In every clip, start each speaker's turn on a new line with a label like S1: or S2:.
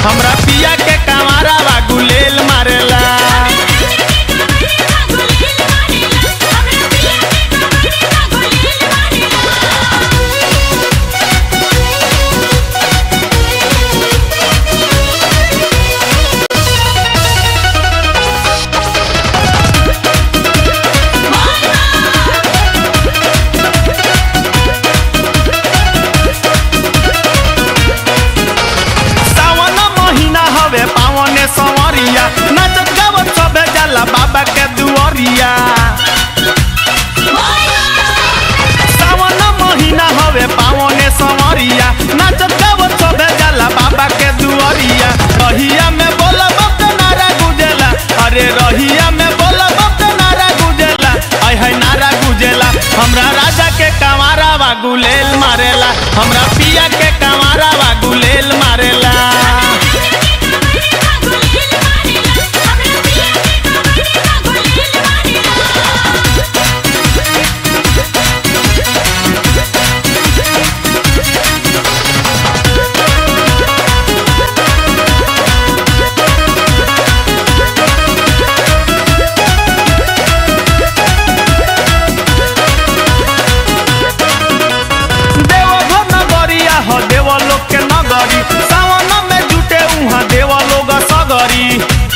S1: हमरा पिया के कमारा बा गुलेल मारेला सावन महीना हवे पावने संवरिया नचत गावत सबे जाला बाबा के दुआरिया सावन महीना हवे पावने संवरिया नचत गावत सबे जाला बाबा के दुआरिया रहिया में बोला बाप नारा गुजेला अरे रहिया में बोला बाप नारा गुजेला आय है नारा गुजेला हमरा राजा के कमारा बा गुलेल मारेला हमरा पिया के कमारा बा गुलेल मारेला देवघर नगरिया ह देव लोग के नगरी सावन में जुटे उहाँ देव लोग सगरी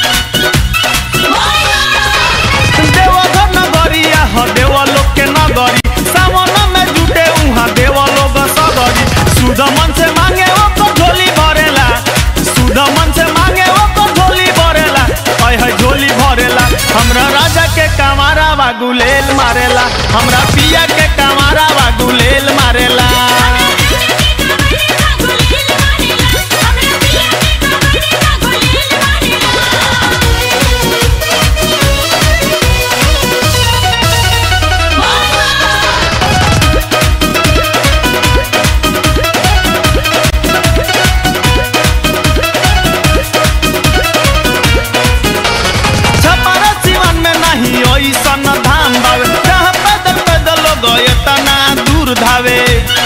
S1: देवघर नगरिया ह देव लोग के नगरी सावन में जुटे उहाँ देव लोग सगरी सुध मन से मांगे वो तो झोली भरेला सुध मन से मांगे वो तो झोली भरेला ऐ है झोली भरेला हमरा राजा के कमारा बा गुलेल मारेला हमरा पिया के कमारा बा गुलेल मारेला छपारा सिवन में नहीं ओइसन धाम बावे जहाँ पैदल पैदल लोग एतना दूर धावे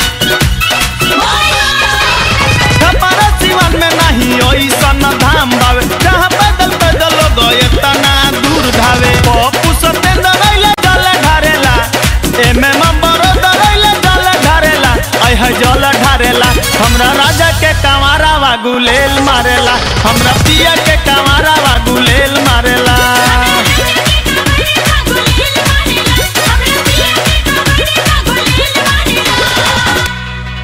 S1: छपारा सिवन में नहीं ओइसन धाम बावे जहाँ पैदल पैदल लोग एतना दूर धावे पप्पू सत्येंद्र रैले जल ढारेला एमे मंबरो दरैले जल ढारेला ऐ है जल ढारेला हमरा राजा के कमारा बा गुलेल मारेला हमरा पिया के